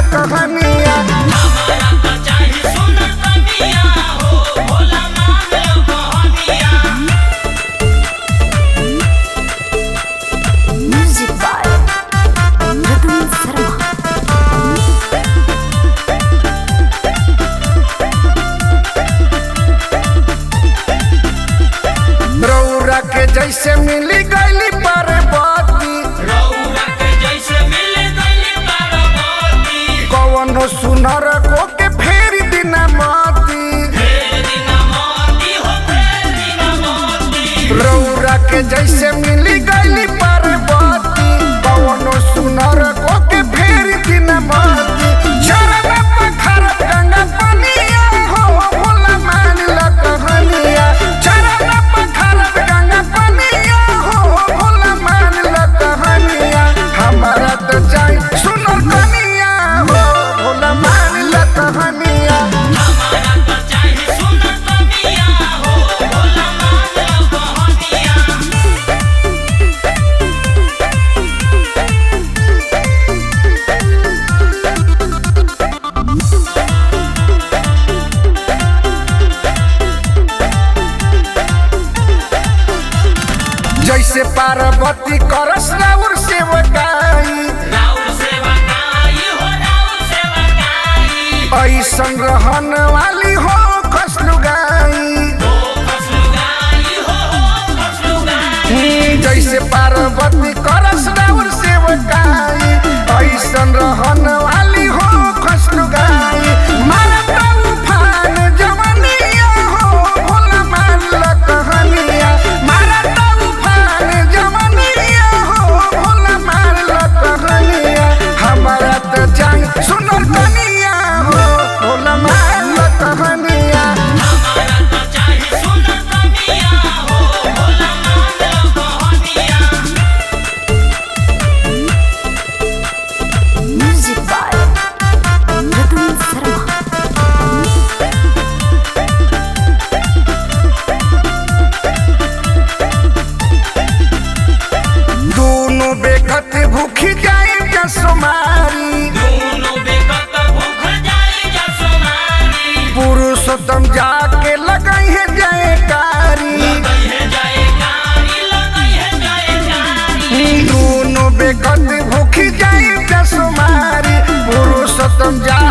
कहानिया हमारा तो चाहे सुनर कनिया हो भोला मान लो कहनिया Music by Ratan Sarma. रौरा के जैसे मिली गईली पार्वती रौरा के जैसे मिल गई पार्वती कवनो सुनर को के फेरी दिना माती फेर दिना मोती हो फेर दिना मोती रौरा के जैसे मिली गईली पार्वती कवनो सुनर को के फेरी दिना माती चरण पखर गंगा पनिया हो भोला मान ला कहानिया चरण पखर गंगा पनिया हो भोला मान ला कहानिया हमारा तो जाई सुनर कनिया हो भोला मान ला कहानिया हमारा तो चाहे सुनर कनिया हो भोला मान लो कहनिया जैसे पार्वती करस राउर सेवकाई राउर सेवा काई हो राउर सेवा काई ऐसन रहन वाली हो खसलुगाई हो खसलुगाई हो हो खसलुगाई जैसे पार्वती करस राउर सेवकाई ऐसन रहन वाली हो खसलुगाई मारत उफान जवनिया हो भोला मान ला कहानिया मारत उफान जवनिया हो भोला मान ला कहानिया हमारा तो जाई सुनर कनिया हो भोला मान ला कहानिया हमारा तो चाहे सुनर कनिया हो भोला मान लो कहनिया Music by Ratan Sarma. दोनों बेखत भूखी जाए जसमारी दोनों बेकत भूख जाई जसमारी पुरुषोत्तम जाके लगाई है जयकारी लगई है जयकारी लगई है जयकारी दोनों बेखत भूखी जाए जसमारी पुरुषोत्तम जा